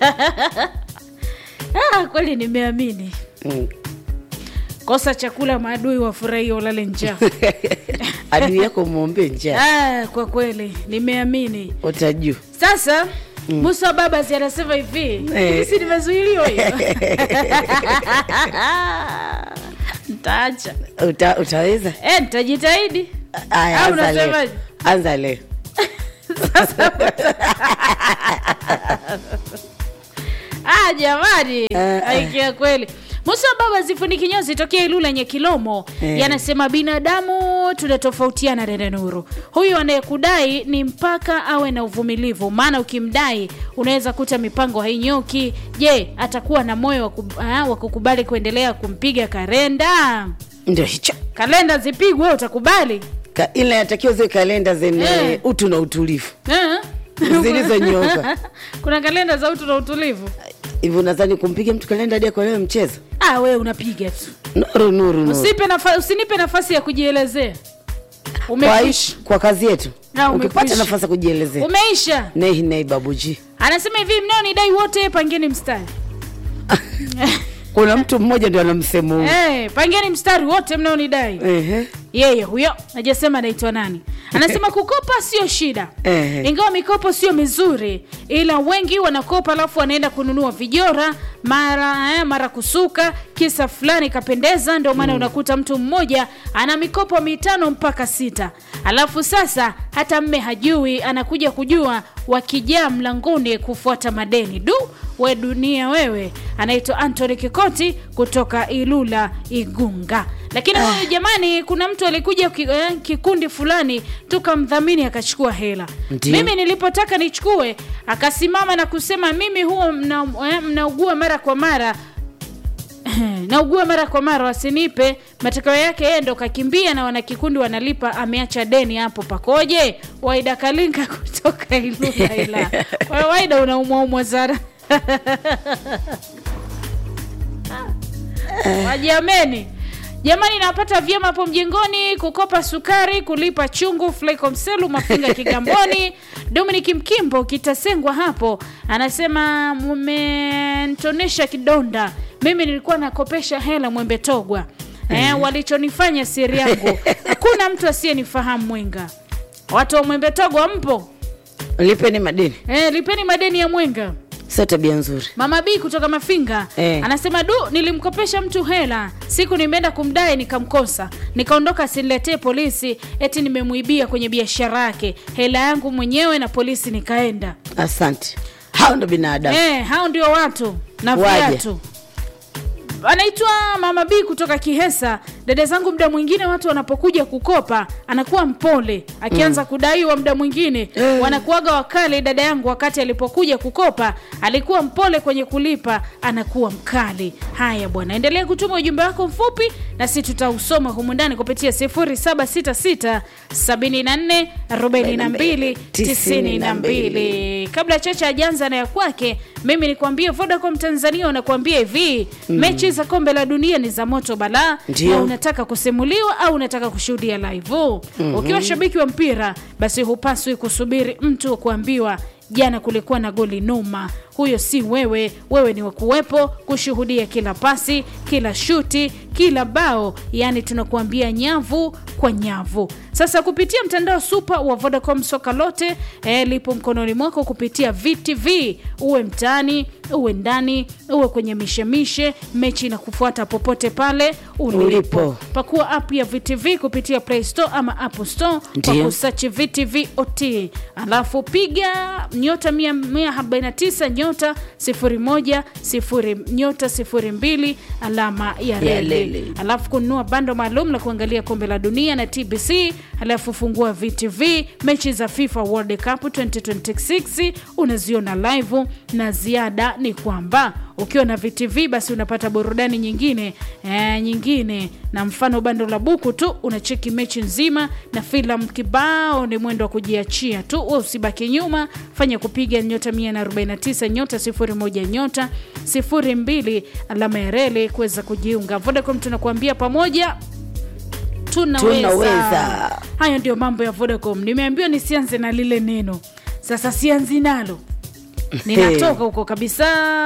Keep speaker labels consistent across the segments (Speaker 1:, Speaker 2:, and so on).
Speaker 1: ah, kweli nimeamini
Speaker 2: Mm.
Speaker 1: kosa chakula maadui wafurahia ulale njaa
Speaker 2: adui yako mwombe njaa
Speaker 1: ah, kwa kweli nimeamini
Speaker 2: utajua
Speaker 1: sasa musa babas anasema hivi
Speaker 2: Eh.
Speaker 1: si nimezuiliwa hiyo ntaacha
Speaker 2: Uta, utaweza
Speaker 1: eh, nitajitahidi
Speaker 2: Aya,
Speaker 1: Au
Speaker 2: anza leo.
Speaker 1: unasemaje?
Speaker 2: anza leo
Speaker 1: ah, jamani
Speaker 2: Eh, eh.
Speaker 1: aikia kweli musa baba zifundi kinyozi tokea ilula nyekilomo
Speaker 2: Eh.
Speaker 1: yanasema binadamu tunatofautiana dada nuru huyu anayekudai ni mpaka awe na uvumilivu maana ukimdai unaweza kuta mipango hainyoki je atakuwa na moyo wa kub- ah, wa kukubali kuendelea kumpiga karenda
Speaker 2: ndio hicho
Speaker 1: kalenda zipigwe wewe utakubali
Speaker 2: Ka, ile natakiwa ziwe kalenda zenye
Speaker 1: Eh.
Speaker 2: utu na utulivu
Speaker 1: Eh?
Speaker 2: Zilizonyooka.
Speaker 1: kuna kalenda za utu na utulivu
Speaker 2: hivyo nadhani kumpiga mtu kalenda hadi kwa leo mchezo
Speaker 1: ah, wewe unapiga tu
Speaker 2: nuru nuru nuru
Speaker 1: Usipe nafa, usinipe nafasi ya kujielezea
Speaker 2: kwa,
Speaker 1: umekwisha
Speaker 2: kwa kazi yetu
Speaker 1: Na
Speaker 2: ukipata
Speaker 1: umekwisha.
Speaker 2: nafasi ya kujielezea
Speaker 1: umeisha
Speaker 2: nei nei babuji
Speaker 1: anasema hivi mnaonidai wote pangeni mstari
Speaker 2: kuna mtu mmoja ndio ana msemo huu
Speaker 1: hey, pangeni mstari wote mnaonidai
Speaker 2: Ehe.
Speaker 1: yeye huyo najasema anaitwa nani anasema kukopa sio shida
Speaker 2: Ehe.
Speaker 1: ingawa mikopo sio mizuri ila wengi wanakopa alafu wanaenda kununua vijora mara eh, mara kusuka kisa fulani kapendeza ndio maana unakuta mtu mmoja ana mikopo mitano mpaka sita alafu sasa hata mme hajui anakuja kujua wakijaa mlangoni kufuata madeni du we dunia wewe anaitwa antony kikoti kutoka ilula igunga lakini huyu jamani kuna mtu alikuja ki- eh, kikundi fulani tukamdhamini akachukua hela
Speaker 2: Ndiyo.
Speaker 1: mimi nilipotaka nichukue akasimama na kusema mimi huwa mna, eh, mnaugua mara kwa mara naugua mara kwa mara wasinipe matokeo yake yeye ndo kakimbia na wanakikundi wanalipa ameacha deni hapo pakoje waida kalinga kutoka ilula ila Wewe waida unaumwaumwa sana wajameni jamani napata vyema hapo mjengoni kukopa sukari kulipa chungu flycomselu mafinga kigamboni dominic mkimbo kitasengwa hapo anasema mumentonesha kidonda mimi nilikuwa nakopesha hela mwembe togwa eh, walichonifanya siri yangu hakuna mtu asiyenifahamu mwenga watu wa mwembe togwa mpo
Speaker 2: lipeni madeni
Speaker 1: eh, lipeni madeni ya mwenga
Speaker 2: sio tabia nzuri
Speaker 1: mama b kutoka mafinga
Speaker 2: Eh.
Speaker 1: anasema du nilimkopesha mtu hela siku nimeenda kumdai nikamkosa nikaondoka asiniletee polisi eti nimemwibia kwenye biashara yake hela yangu mwenyewe na polisi nikaenda
Speaker 2: asante hao ndo binadamu
Speaker 1: eh, hao ndio watu na
Speaker 2: Waje.
Speaker 1: viatu anaitwa mama b kutoka kihesa dada zangu mda mwingine watu wanapokuja kukopa anakuwa mpole akianza mm. kudaiwa mda mwingine
Speaker 2: Eh.
Speaker 1: wanakuaga wakali dada yangu wakati alipokuja kukopa alikuwa mpole kwenye kulipa anakuwa mkali haya bwana endelea kutuma ujumbe wako mfupi na si tutausoma humu ndani kupitia 766 74 42 92 kabla chacha ajanza na ya kwake mimi nikwambie vodacom tanzania wanakuambia hivi mm. mechi za kombe la dunia ni za moto balaa
Speaker 2: Ndio.
Speaker 1: na unataka kusimuliwa au unataka kushuhudia live mm-hmm. ukiwa shabiki wa mpira basi hupaswi kusubiri mtu wa kuambiwa jana kulikuwa na goli noma huyo si wewe wewe ni wakuwepo kushuhudia kila pasi kila shuti kila bao yaani tunakuambia nyavu kwa nyavu sasa kupitia mtandao supa wa vodacom soka lote eh, lipo mkononi mwako kupitia vtv uwe mtaani uwe ndani uwe kwenye mishemishe mechi na kufuata popote pale ulipo
Speaker 2: Ulipo.
Speaker 1: pakua app ya vtv kupitia play store ama apple store kwa
Speaker 2: Ndiyo.
Speaker 1: kusachi vtv ot alafu piga nyota 149 nyota 01 sifuri nyota 02 alama ya
Speaker 2: Ya
Speaker 1: reli
Speaker 2: leli.
Speaker 1: alafu kununua bando maalum la kuangalia kombe la dunia na tbc alafu fungua vtv mechi za fifa world cup 2026 unaziona live na ziada ni kwamba ukiwa na vtv basi unapata burudani nyingine e, nyingine na mfano bando la buku tu unacheki mechi nzima na filamu kibao ni mwendo wa kujiachia tu we usibaki nyuma fanya kupiga nyota 149 nyota 01 nyota 02 alama ya reli kuweza kujiunga vodacom tunakuambia pamoja tunaweza.
Speaker 2: Tunaweza.
Speaker 1: hayo ndio mambo ya vodacom nimeambiwa nisianze na lile neno sasa sianzi nalo ninatoka huko kabisa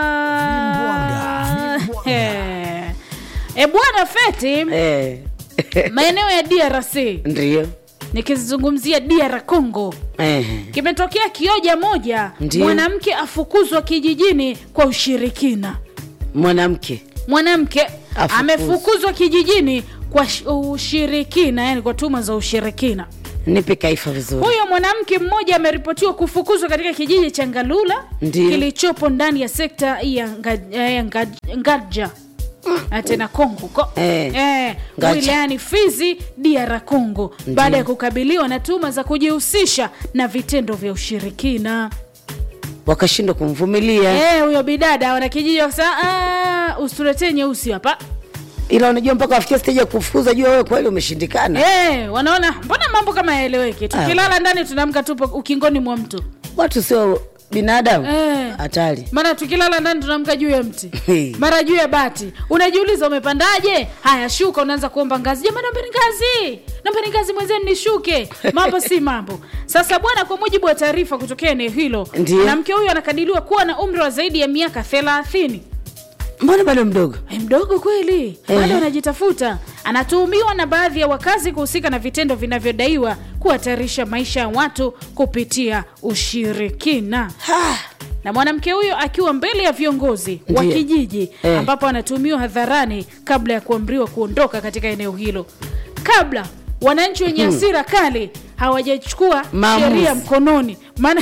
Speaker 1: Eh. e bwana feti
Speaker 2: Eh.
Speaker 1: maeneo ya drc
Speaker 2: Ndio.
Speaker 1: nikizungumzia dr congo
Speaker 2: Eh.
Speaker 1: kimetokea kioja moja
Speaker 2: Ndiyo.
Speaker 1: mwanamke afukuzwa kijijini kwa ushirikina
Speaker 2: Mwanamke.
Speaker 1: mwanamke
Speaker 2: Afukuzwa.
Speaker 1: amefukuzwa kijijini kwa sh- ushirikina yani kwa tuma za ushirikina
Speaker 2: Nipe kaifa vizuri.
Speaker 1: huyo mwanamke mmoja ameripotiwa kufukuzwa katika kijiji cha ngalula
Speaker 2: Ndiyo.
Speaker 1: kilichopo ndani ya sekta ya Nga- ya Nga- ngaja Na tena kongo huko
Speaker 2: Eh,
Speaker 1: eh,
Speaker 2: Ngaja.
Speaker 1: wilayani fizi dr congo baada ya kukabiliwa na tuma za kujihusisha na vitendo vya ushirikina
Speaker 2: Wakashindwa kumvumilia.
Speaker 1: Eh, huyo bidada wanakijiji wakasema "Ah, usituletee nyeusi hapa
Speaker 2: Ila unajua mpaka wafikia stage ya kufukuza jua wewe kweli umeshindikana.
Speaker 1: Eh, wanaona mbona mambo kama yaeleweki tukilala ndani tunaamka tupo ukingoni mwa mtu
Speaker 2: Watu sio binadamu.
Speaker 1: Eh.
Speaker 2: Hatari.
Speaker 1: mara tukilala ndani tunaamka juu ya mti
Speaker 2: Hey.
Speaker 1: mara juu ya bati unajiuliza umepandaje haya shuka unaanza kuomba ngazi jamani naombeni ngazi naombeni ngazi mwenzeni nishuke mambo si mambo sasa bwana kwa mujibu wa taarifa kutokea eneo hilo
Speaker 2: Ndiyo.
Speaker 1: mwanamke huyo anakadiriwa kuwa na umri wa zaidi ya miaka thelathini
Speaker 2: Mbona bado mdogo?
Speaker 1: Ai, mdogo kweli
Speaker 2: Ehe.
Speaker 1: bado anajitafuta anatuhumiwa na baadhi ya wakazi kuhusika na vitendo vinavyodaiwa kuhatarisha maisha ya watu kupitia ushirikina
Speaker 2: Ha.
Speaker 1: na mwanamke huyo akiwa mbele ya viongozi wa
Speaker 2: Ndiyo.
Speaker 1: kijiji
Speaker 2: Eh.
Speaker 1: ambapo anatuhumiwa hadharani kabla ya kuamriwa kuondoka katika eneo hilo kabla wananchi wenye hasira kali hawajachukua
Speaker 2: Maamuzi.
Speaker 1: sheria mkononi maana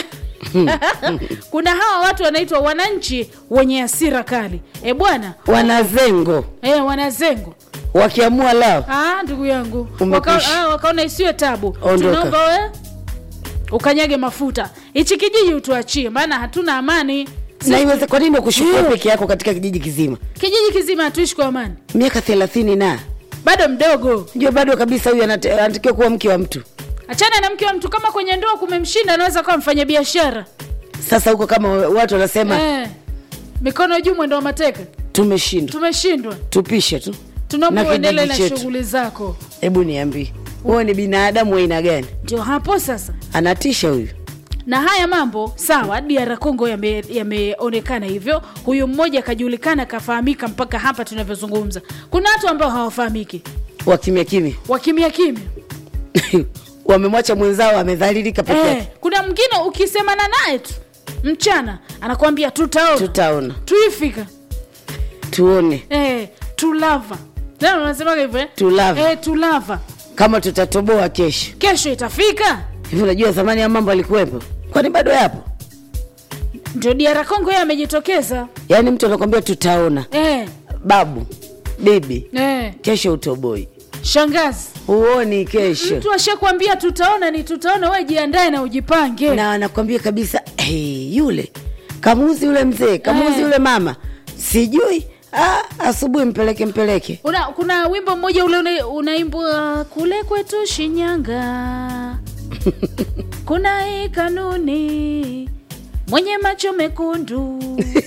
Speaker 1: kuna hawa watu wanaitwa wananchi wenye hasira kali e bwana
Speaker 2: Wanazengo
Speaker 1: e, wanazengo
Speaker 2: wakiamua lao.
Speaker 1: Ah, ndugu yangu
Speaker 2: Umekwisha.
Speaker 1: Waka, ah, wakaona isiwe tabu
Speaker 2: Ondoka.
Speaker 1: tunaomba we ukanyage mafuta hichi kijiji utuachie maana hatuna amani
Speaker 2: Na iweze kwa nini ukushukua
Speaker 1: Eh.
Speaker 2: peke yako katika kijiji kizima?
Speaker 1: kijiji kizima hatuishi kwa amani
Speaker 2: Miaka thelathini na
Speaker 1: bado mdogo
Speaker 2: ndio bado kabisa huyu anate- anatakiwa kuwa mke wa mtu.
Speaker 1: achana na mke wa mtu kama kwenye ndoa kumemshinda anaweza kuwa mfanya biashara
Speaker 2: Sasa huko kama watu wanasema
Speaker 1: eh, mikono juu mwendo wa mateka
Speaker 2: tumeshindwa,
Speaker 1: tumeshindwa
Speaker 2: tupishe tu.
Speaker 1: tunaomba
Speaker 2: Na
Speaker 1: uendelee na
Speaker 2: kijiji chetu.
Speaker 1: shughuli zako
Speaker 2: Hebu niambie, wewe ni binadamu wa aina gani?
Speaker 1: ndio hapo sasa
Speaker 2: Anatisha huyu.
Speaker 1: na haya mambo sawa dr congo yame- yameonekana hivyo huyu mmoja akajulikana akafahamika mpaka hapa tunavyozungumza kuna watu ambao hawafahamiki
Speaker 2: wa kimya kimya
Speaker 1: wakimya kimya
Speaker 2: wamemwacha mwenzao amedhalilika peke
Speaker 1: eh,
Speaker 2: yake.
Speaker 1: kuna mwingine ukisemana naye tu mchana anakwambia tutaona
Speaker 2: Tutaona,
Speaker 1: tuifika
Speaker 2: tuone
Speaker 1: eh, tulava Tena unasemaga hivyo eh?
Speaker 2: Tulava.
Speaker 1: eh, tulava
Speaker 2: kama tutatoboa kesho.
Speaker 1: kesho itafika
Speaker 2: Hivi unajua zamani ya mambo alikuwepo, kwani bado yapo?
Speaker 1: ndio dr congo yeye amejitokeza
Speaker 2: Yaani mtu anakwambia tutaona,
Speaker 1: eh,
Speaker 2: babu bibi,
Speaker 1: eh,
Speaker 2: kesho utoboi,
Speaker 1: shangazi
Speaker 2: huoni kesho,
Speaker 1: mtu ashakwambia tutaona ni tutaona we jiandae na ujipange
Speaker 2: na anakwambia kabisa hey, yule kamuzi yule mzee kamuzi
Speaker 1: Eh.
Speaker 2: yule mama sijui ah, asubuhi mpeleke mpeleke
Speaker 1: Una, kuna wimbo mmoja ule una- unaimbwa kule kwetu Shinyanga, kuna hii kanuni, mwenye macho mekundu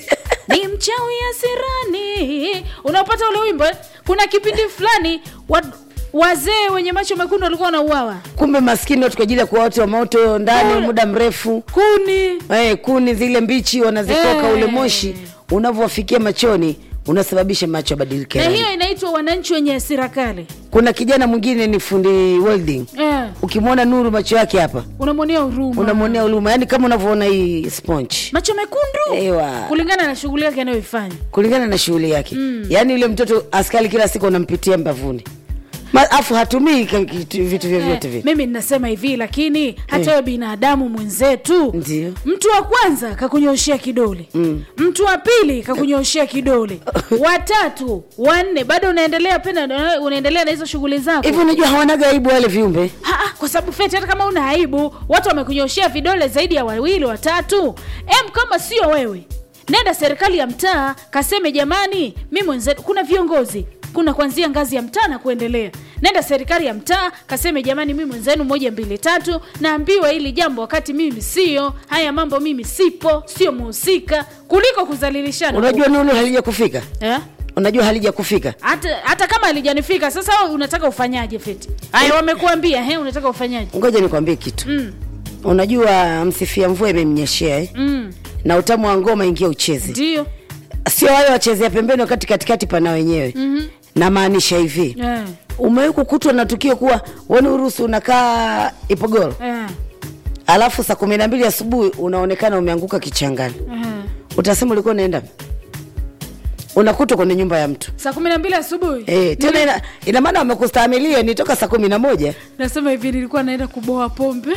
Speaker 1: ni mchawi asirani. Unapata ule wimbo eh? Kuna kipindi fulani wa, wazee wenye macho mekundu walikuwa wanauawa
Speaker 2: kumbe maskini watu kwa ajili ya kuwa watu wa moto ndani
Speaker 1: Kule.
Speaker 2: muda mrefu
Speaker 1: kuni
Speaker 2: eh, kuni zile mbichi wanazikoka
Speaker 1: Eh.
Speaker 2: ule moshi unavyowafikia machoni unasababisha macho abadilike
Speaker 1: na
Speaker 2: rangi.
Speaker 1: hiyo inaitwa wananchi wenye hasira kali
Speaker 2: kuna kijana mwingine ni fundi welding
Speaker 1: eh,
Speaker 2: ukimwona nuru macho yake hapa
Speaker 1: unamwonea huruma
Speaker 2: unamwonea huruma yaani kama unavyoona hii sponge
Speaker 1: macho mekundu
Speaker 2: Ewa.
Speaker 1: kulingana na shughuli yake anayoifanya
Speaker 2: kulingana na shughuli yake mm. yaani yule mtoto askari kila siku unampitia mbavuni Ma- afu hatumii ka- kitu- vitu vyovyote
Speaker 1: Eh,
Speaker 2: vile
Speaker 1: mimi ninasema hivi lakini hata wewe binadamu mwenzetu
Speaker 2: Ndio.
Speaker 1: mtu wa kwanza kakunyoshea kidole mm. mtu wa pili kakunyoshea kidole watatu wanne bado unaendelea pena unaendelea na hizo shughuli zako
Speaker 2: hivi unajua hawanaga aibu wale viumbe
Speaker 1: Ha, ha, kwa sababu feti hata kama una aibu watu wamekunyoshea vidole zaidi ya wawili watatu em kama sio wewe nenda serikali ya mtaa kaseme jamani mi mwenzetu kuna viongozi kuna kuanzia ngazi ya mtaa na kuendelea nenda serikali ya mtaa kaseme jamani mi mwenzenu moja mbili tatu naambiwa hili jambo wakati mimi sio haya mambo mimi sipo sio muhusika kuliko kuzalilishana
Speaker 2: unajua nulu halija kufika
Speaker 1: eh?
Speaker 2: unajua halija kufika
Speaker 1: hata, hata kama alijanifika sasa wewe unataka ufanyaje feti haya wamekuambia he unataka ufanyaje
Speaker 2: ngoja nikwambie kitu
Speaker 1: mm,
Speaker 2: unajua msifia mvua imemnyeshea eh?
Speaker 1: mm.
Speaker 2: na utamu wa ngoma ingia ucheze
Speaker 1: ndio
Speaker 2: sio wale wachezea pembeni wakati katikati pana wenyewe mm-hmm. namaanisha hivi
Speaker 1: eh,
Speaker 2: umewahi kukutwa na tukio kuwa wani uruhusu unakaa ipogoro
Speaker 1: eh,
Speaker 2: alafu saa kumi na mbili asubuhi unaonekana umeanguka kichangani
Speaker 1: eh.
Speaker 2: utasema ulikuwa unaenda unakutwa kwenye nyumba ya mtu
Speaker 1: saa kumi na mbili asubuhi
Speaker 2: e, tena ina, ina maana wamekustahamilia ni toka saa kumi na moja
Speaker 1: nasema hivi nilikuwa naenda kuboa pombe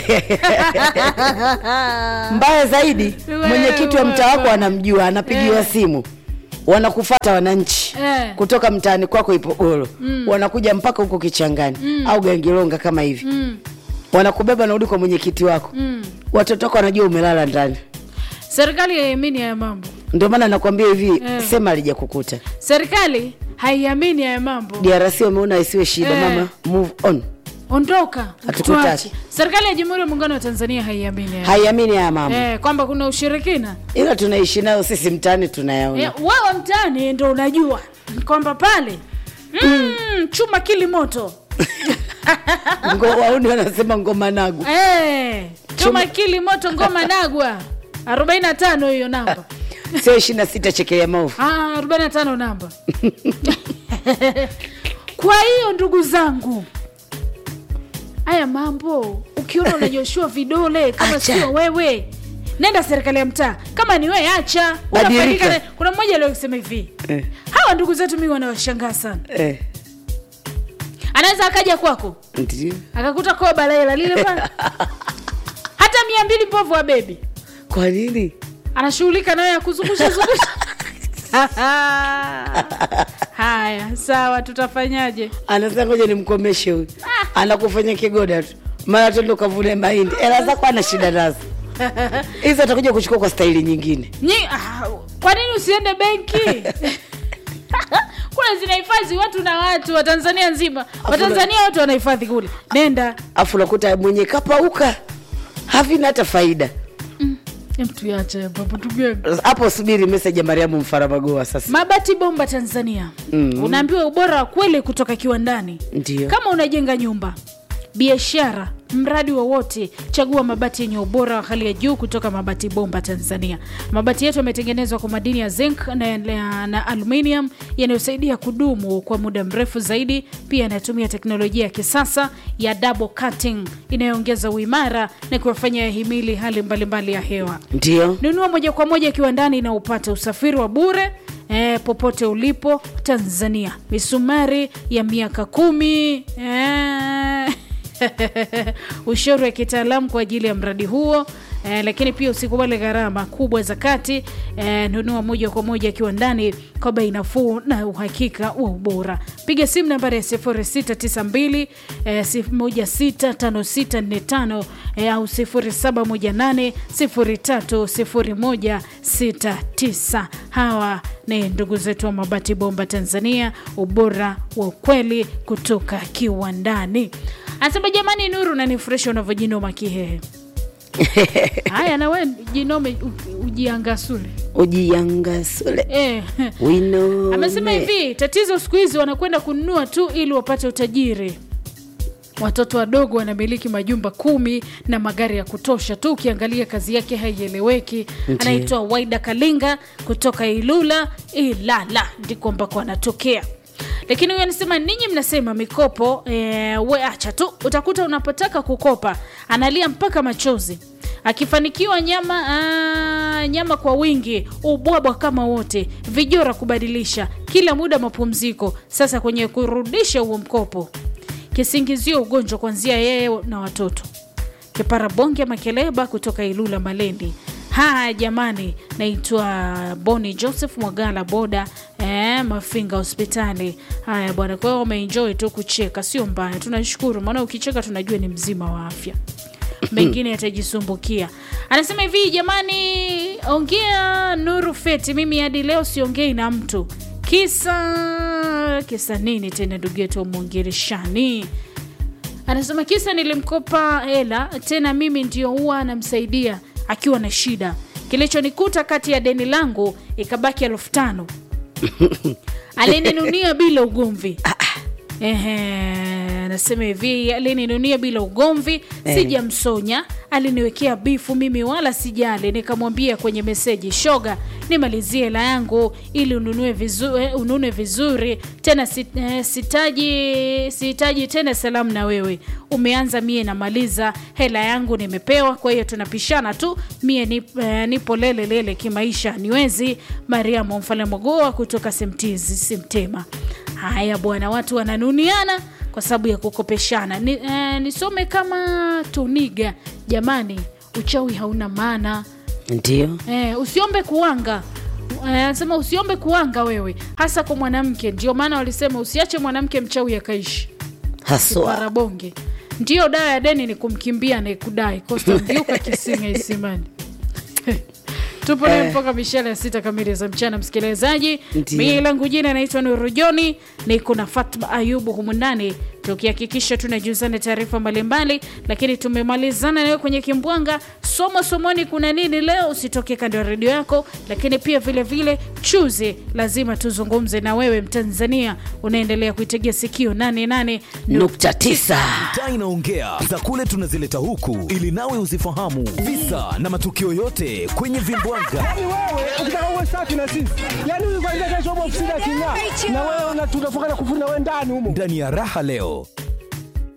Speaker 2: mbaya zaidi
Speaker 1: Wewe,
Speaker 2: mwenyekiti wa mtaa wako
Speaker 1: wewe.
Speaker 2: anamjua anapigiwa
Speaker 1: Eh.
Speaker 2: simu wanakufata wananchi
Speaker 1: Eh.
Speaker 2: kutoka mtaani kwako ipogoro wanakuja mpaka huko kichangani au gangilonga kama hivi
Speaker 1: mm,
Speaker 2: wanakubeba narudi kwa mwenyekiti wako
Speaker 1: mm.
Speaker 2: watoto wako wanajua umelala ndani
Speaker 1: serikali haiamini haya mambo
Speaker 2: ndio maana nakwambia hivi
Speaker 1: Eh.
Speaker 2: sema alijakukuta
Speaker 1: serikali haiamini haya mambo
Speaker 2: drc wameona isiwe shida
Speaker 1: Eh.
Speaker 2: mama move on
Speaker 1: ondoka
Speaker 2: Hatukutaki.
Speaker 1: tuache serikali ya jamhuri ya muungano wa tanzania haiamini haya.
Speaker 2: haiamini haya mama
Speaker 1: eh, kwamba kuna ushirikina
Speaker 2: ila tunaishi nayo sisi mtaani tunayaona
Speaker 1: eh, wewe mtaani ndo unajua kwamba pale mm, chuma kili moto
Speaker 2: Ngo- wauni wanasema ngoma nagu
Speaker 1: eh, chuma kili moto ngoma nagwa 45 hiyo namba
Speaker 2: sio ishiri na sita chekelea maovu
Speaker 1: Ah, 45 namba kwa hiyo ndugu zangu haya mambo ukiona unanyoshua vidole kama
Speaker 2: Acha.
Speaker 1: sio wewe nenda serikali ya mtaa kama ni wewe acha
Speaker 2: Badilika.
Speaker 1: Unafaidika na- kuna mmoja aliosema hivi
Speaker 2: Eh.
Speaker 1: hawa ndugu zetu mi wanawashangaa sana
Speaker 2: eh,
Speaker 1: anaweza akaja kwako
Speaker 2: ndio
Speaker 1: akakuta koba lela lile pale hata mia mbili mpovu wa bebi
Speaker 2: kwa nini
Speaker 1: anashughulika nayo ya kuzungusha zungusha haya sawa tutafanyaje
Speaker 2: anasema ngoja nimkomeshe huyu anakufanya kigoda tu mara tendo kavune mahindi ela zako ana shida nazo hizo atakuja kuchukua kwa staili nyingine
Speaker 1: Nyi, ah, kwa nini usiende benki kule zinahifadhi watu na watu watanzania nzima watanzania wote wanahifadhi kule nenda
Speaker 2: afu unakuta mwenye kapauka havina hata faida
Speaker 1: mtuache papo tugeni
Speaker 2: hapo subiri meseji ya mariamu mfarabagoa sasa
Speaker 1: mabati bomba tanzania
Speaker 2: Mm.
Speaker 1: unaambiwa ubora wa kweli kutoka kiwandani
Speaker 2: ndio
Speaker 1: kama unajenga nyumba biashara mradi wowote chagua mabati yenye ubora wa hali ya juu kutoka mabati bomba tanzania mabati yetu yametengenezwa kwa madini ya zinc na, na, na aluminium yanayosaidia kudumu kwa muda mrefu zaidi pia yanatumia teknolojia ya kisasa ya double cutting inayoongeza uimara na kuwafanya yahimili hali mbalimbali ya hewa
Speaker 2: ndio
Speaker 1: nunua moja kwa moja kiwandani na upate usafiri wa bure E, popote ulipo tanzania misumari ya miaka kumi e, ushauri wa kitaalamu kwa ajili ya mradi huo e, lakini pia usikubali gharama kubwa za kati e, nunua moja kwa moja kiwandani kwa bei nafuu na uhakika wa ubora piga simu nambari ya 0692 e, 165645 e, au 0718 030169 hawa ni ndugu zetu wa mabati bomba tanzania ubora wa ukweli kutoka kiwandani anasema jamani nuru nanifurahisha unavyojinoma kihehe haya nawe jinome u- ujiangasule
Speaker 2: ujiangasule
Speaker 1: eh.
Speaker 2: wino
Speaker 1: amesema hivi tatizo siku hizi wanakwenda kununua tu ili wapate utajiri watoto wadogo wanamiliki majumba kumi na magari ya kutosha tu ukiangalia kazi yake haieleweki
Speaker 2: Ndiyo.
Speaker 1: anaitwa waida kalinga kutoka ilula ilala ndiko ambako anatokea lakini huyu anasema ninyi mnasema mikopo e, we acha tu utakuta unapotaka kukopa analia mpaka machozi akifanikiwa nyama aa, nyama kwa wingi ubwabwa kama wote vijora kubadilisha kila muda mapumziko sasa kwenye kurudisha huo mkopo kisingizio ugonjwa kuanzia yeye na watoto kipara bonge makeleba kutoka ilula malendi haya jamani naitwa boni joseph mwagala boda eh, mafinga hospitali haya bwana kwa hiyo umeenjoy tu kucheka sio mbaya tunashukuru maana ukicheka tunajua ni mzima wa afya mengine yatajisumbukia anasema hivi jamani ongea nuru feti mimi hadi leo siongei na mtu kisa kisa nini tena ndugu yetu umwongereshani anasema kisa nilimkopa hela tena mimi ndio huwa anamsaidia akiwa na shida kilichonikuta kati ya deni langu ikabaki elfu tano alininunia bila ugomvi Ehe. anasema hivi alininunia bila ugomvi
Speaker 2: Eh.
Speaker 1: sijamsonya aliniwekea bifu mimi wala sijali nikamwambia kwenye meseji shoga nimalizie hela yangu ili ununue vizuri, unune vizuri tena si, eh, sitaji sihitaji tena salamu na wewe umeanza mie namaliza hela yangu nimepewa kwa hiyo tunapishana tu mie ni, eh, nipo lele lele kimaisha niwezi mariamu mfalme mogoa kutoka semtizi simtema haya bwana watu wananuniana kwa sababu ya kukopeshana ni, eh, nisome kama tuniga jamani uchawi hauna maana
Speaker 2: ndio
Speaker 1: eh, usiombe kuanga Eh, anasema usiombe kuanga wewe hasa kwa mwanamke ndio maana walisema usiache mwanamke mchawi akaishi
Speaker 2: haswa
Speaker 1: parabonge ndiyo dawa ya deni ni kumkimbia anayekudai kostaviuka kisinga isimani tupo naye mpaka mishale ya sita kamili za mchana msikilizaji
Speaker 2: Ndiyo.
Speaker 1: mii langu jina naitwa nurujoni niko na fatma ayubu humu ndani tukihakikisha tunajuzana taarifa mbalimbali lakini tumemalizana nawe kwenye kimbwanga somo somoni kuna nini leo usitoke kando ya redio yako lakini pia vile vile chuzi lazima tuzungumze na wewe mtanzania unaendelea kuitegea sikio 88
Speaker 2: nukta tisa
Speaker 3: taa inaongea za kule tunazileta huku ili nawe uzifahamu visa na matukio yote kwenye vimbwanga
Speaker 4: Yaani wewe ukitaka uwe safi na sisi, yaani huyu kwanza kesho upo ofisini aking'aa, na wewe una- tunafunga na kufuna wewe ndani humo.
Speaker 3: ndani ya raha leo